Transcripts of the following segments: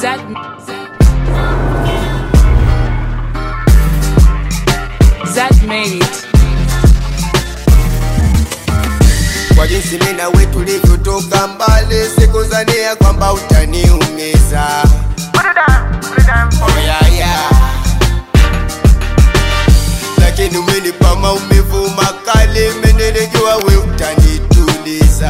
Zed, Zed made it. kwa jinsi mimi na wewe tulivyotoka mbali, sikuzania kwamba utaniumiza. Oh, yeah, yeah. Lakini umenipa maumivu makali, menenejua we utanituliza.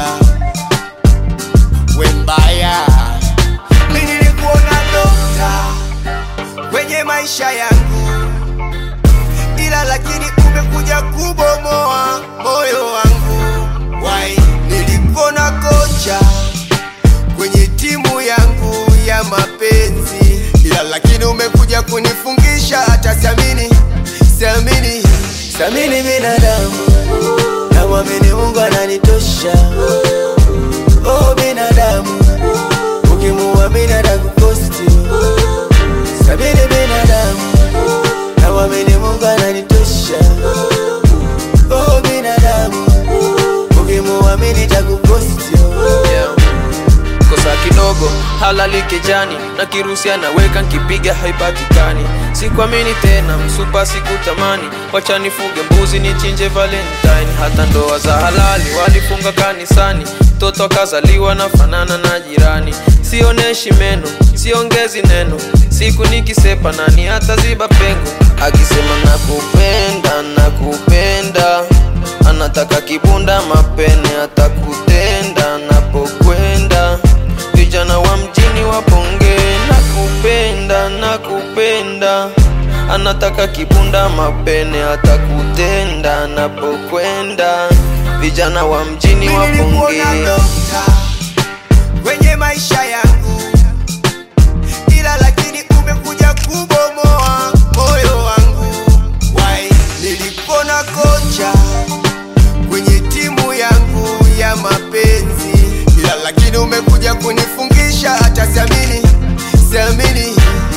We mbaya, mimi nilikuona dokta kwenye maisha yangu, ila lakini umekuja kubomoa moyo wangu. Why? Nilikuona kocha kwenye timu yangu ya mapenzi, ila lakini umekuja kunifungisha. Hata siamini, siamini, siamini binadamu, namwamini Mungu ananitosha. Oh binadamu, ukimuamini atakukosti. Siamini binadamu, namwamini Mungu ananitosha. Oh binadamu, ukimuamini takukosti. yeah. kosa kidogo halali kijani na kirusi anaweka nkipiga haipatikani sikuamini tena msupa sikutamani wacha nifuge mbuzi nichinje valentine hata ndoa za halali walifunga kanisani mtoto akazaliwa na fanana na jirani sioneshi meno siongezi neno siku nikisepa nani hata ziba pengo akisema nakupenda nakupenda anataka kibunda mapene atakutenda napokwenda vijana wa mjini waponge nakupenda nakupenda anataka kibunda mapene atakutenda napokwenda vijana wa mjini waponge Nilikuona dokta kwenye maisha yangu, ila lakini umekuja kubomoa moyo wangu. Why? Nilikuona kocha kwenye timu yangu ya mapenzi, ila lakini umekuja kunifungisha. Hata siamini, siamini.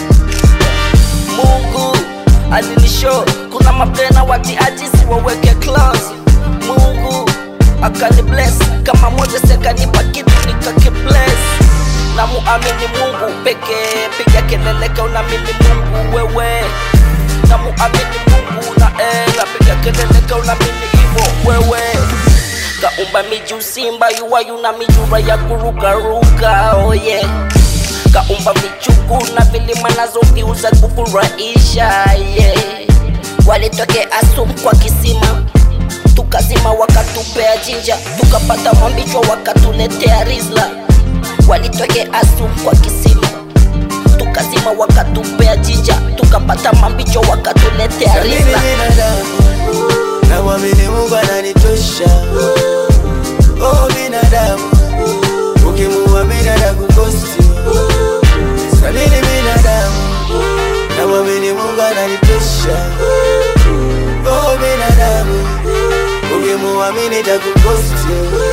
Mungu alinisho kuna mapena watiajisi waweke class. Mungu akani bless kama moja sekanipa kitu nikakibless na muamini Mungu pekee, piga kelele ka unaamini Mungu wewe, na muamini Mungu na ela, piga kelele ka unaamini hivyo wewe kaumba miji usimba yuwa yuna mijura ya kurukaruka oh yeah kaumba michuku na vilima nazo viuza kufurahisha yeah. walitoke asum kwa kisima tukazima wakatupea jinja tukapata mambichwa wakatuletea rizla walitoke asum kwa kisima tukazima wakatupea jinja tukapata mambicho wakatuletea Siamini rizla binadamu, namwamini Mungu ananitosha. Oh binadamu, ukimuamini atakukosti. Siamini binadamu, namwamini Mungu ananitosha. Oh binadamu, ukimuamini atakukosti.